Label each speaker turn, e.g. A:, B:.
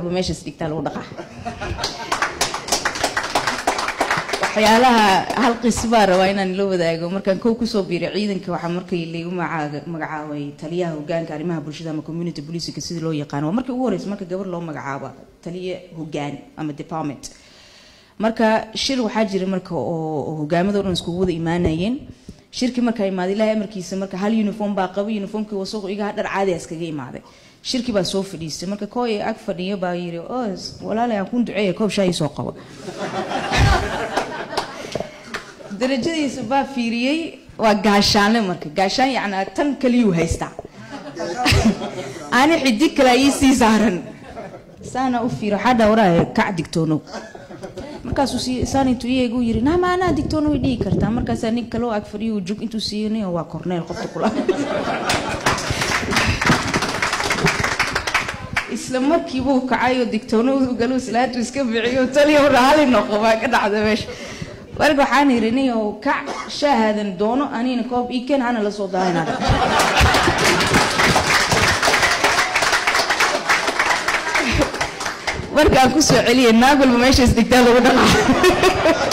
A: meeshaas dhigtaa lagu dhaqaa waxyaalaha hal qis baa rabaa inaan la wadaago markaan kow kusoo biiray ciidanka waxaa markii laygu maca- magacaabay taliyaha hogaanka arrimaha bulshada ama community policika sida loo yaqaano waa markii ugu horeysa marka gabar loo magacaabo taliye hogaan ama department marka shir waxaa jira marka oo oo hogaamada o dhan iskugu wada imaanayeen shirkii markaa imaaday ilaahay amarkiisa marka hal uniform baa qaba uniformkii wasaqu iga dhar caadi ah iskaga imaaday shirkii baa soo fadhiistay marka kooy ag fadhiyo baa yiri os walaalay aan kun duceeya koob shaay soo qaba darajadiisa baa fiiriyey waa gaashaanle marka gaashaan yacnaa tan kaliyuu haystaa ani xidig kale ii sii saaran saana u fiiro waxaa dhawraa kac digtoonow markaasuu sii saan intuu iyagu yiri nama anaa digtoono way dhihi kartaa markaasaa nin kaloo ag fadhiyo uu jug intuu siiyo nin waa korneel qofta kula isla markiibuu kacay oo digtoono galuu salaatu iska biciyo taliya raali noqo baa ka dhacda meesha marka waxaan yidhi nin oo kac shaahadan doono anina koob ii keen hana la soo daahina markaan kusoo celiyay naag walba meeshaas digtaa lagu dhaqaa